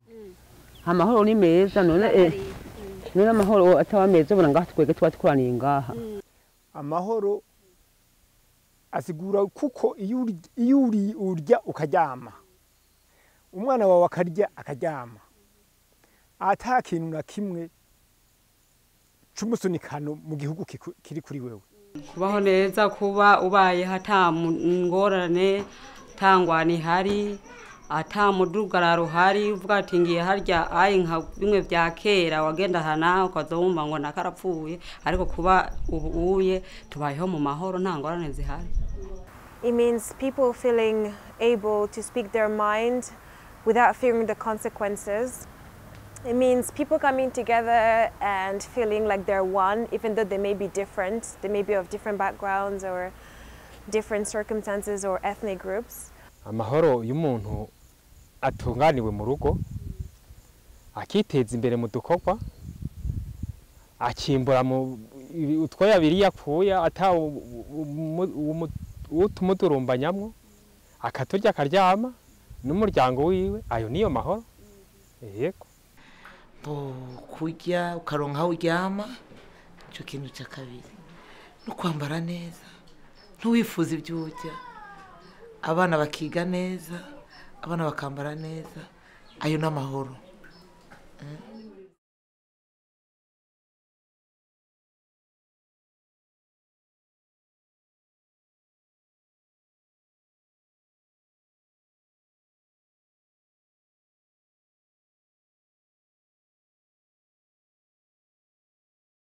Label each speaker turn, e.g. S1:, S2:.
S1: amahoro ni meza none eh, none amahoro ataba meza ubona ngaha twege tuba tukoraniye ngaha
S2: amahoro asigura kuko iyo uri- iyo uri- urya ukaryama umwana wawe akarya akaryama ata kintu na kimwe c'umusunikano mu gihugu kiku- kiri kuri wewe
S3: kubaho neza kuba ubayeho ata mu- ngorane ata ngwani ihari ata mudugararo uhari uvuga ati ngiye harya ayi nka bimwe bya kera wagenda hana ukaza wumva ngo nakarapfuye ariko kuba ubu uye tubayeho mu mahoro nta ngorane zihari
S4: It means people feeling able to speak their mind without fearing the consequences. It means people coming together and feeling like they're one, even though they may be different. They may be of different backgrounds or different circumstances or ethnic groups.
S5: amahoro iyo umuntu atunganiwe mu rugo akiteza imbere mu dukorwa akimbura mu utwo yabiri yakuye ata utumudurumbanyamwo akaturya akaryama n'umuryango wiwe ayo niyo mahoro yego
S6: bo kurya ukaronka aho uryama icyo kintu cya kabiri no kwambara neza ntuwifuze ibyo urya abana bakiga neza abana bakambara neza ayo ni amahoro Mm.